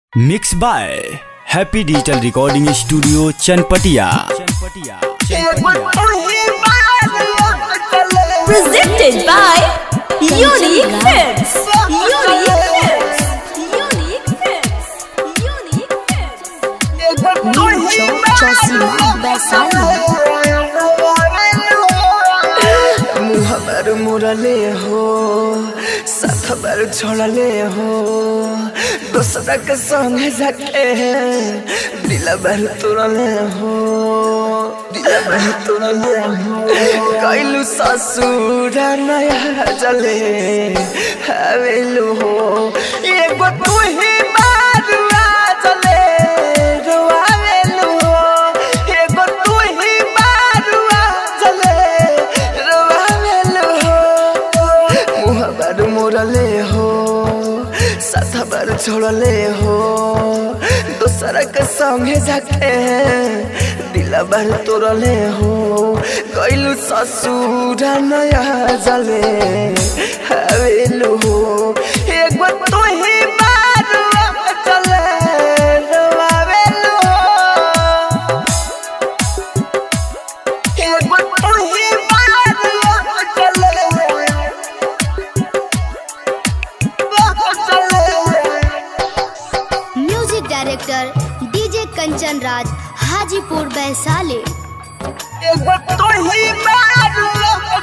Mix by happy digital recording studio Chanpatiya presented by Unique Films. Unique Films. Unique Films. Unique Films. मुहबर मुरले हो सखबर छोड़ले हो दूसरा के संग जाके दिलबर तुरले हो दिलबर तुरले हो कैलू ससुर नया जले हवेलू हो एगो तू ही मारुआ जले रोआवेलू हो एगो तू ही मारुआ जले रोआवेलू हो मुहबर मोरले हो साथबर छोड़ले हो दूसरा के संगे जाके दिलबर तोड़ले हो कैलू ससुर नया जले हवेलू हो एगो तू ही मारुआ चले रोआवेलू हो एगो तू ही मारुआ चले music director DJ Kanchan Raj Hajipur Vaishali एगो तू ही मारुआ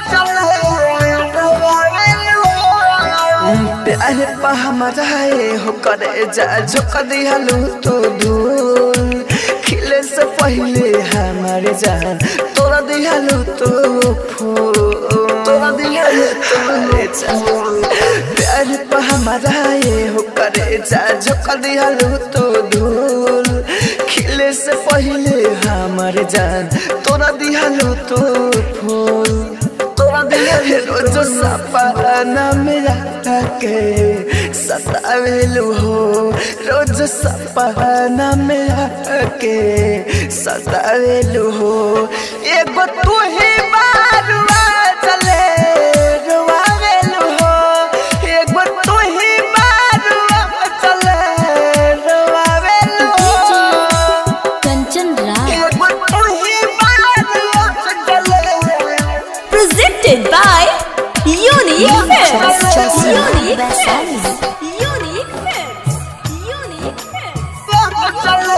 प्यार पा हमारा हो करे जा झुक दिहलू तो धूल खिले से पहले हमारे जान तोरा दिहलू तो फूल तोरा दिहलू तो जान प्यार पा हमारा हो करे जा झुक दिहलू तो धूल खिले से पहले हमारे जान तोरा दिहलू तो फूल तोरा दिल रोज सपना मेरा के सतावेलू हो रोज सपना मेरा के सतावेलू हो एगो तू ही मारुआ चले रोआवेलू हो एगो तू ही मारुआ चले रोआवेलू हो Kanchan Raj. एगो तू ही मारुआ चले Presented by Unique Films. Unique Films. Unique Films. Unique Films.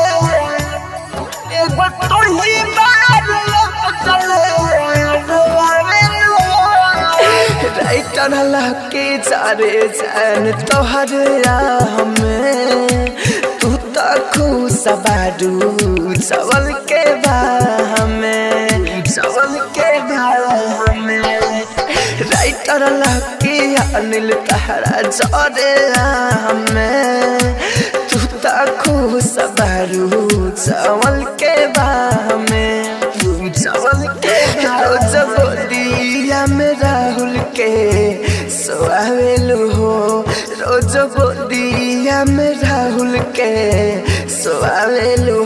के चारे जान तोहर हमें तू तो खुश बारू चावल के हमें चावल के हमें राइटर लकी अनिल तहरा जरे हमें तू तो खुश बारू चावल के हमें चावल के रोज बोलिया में राहुल के सोआवेलू हो रोज बोलिया में राहुल के सोआवेलू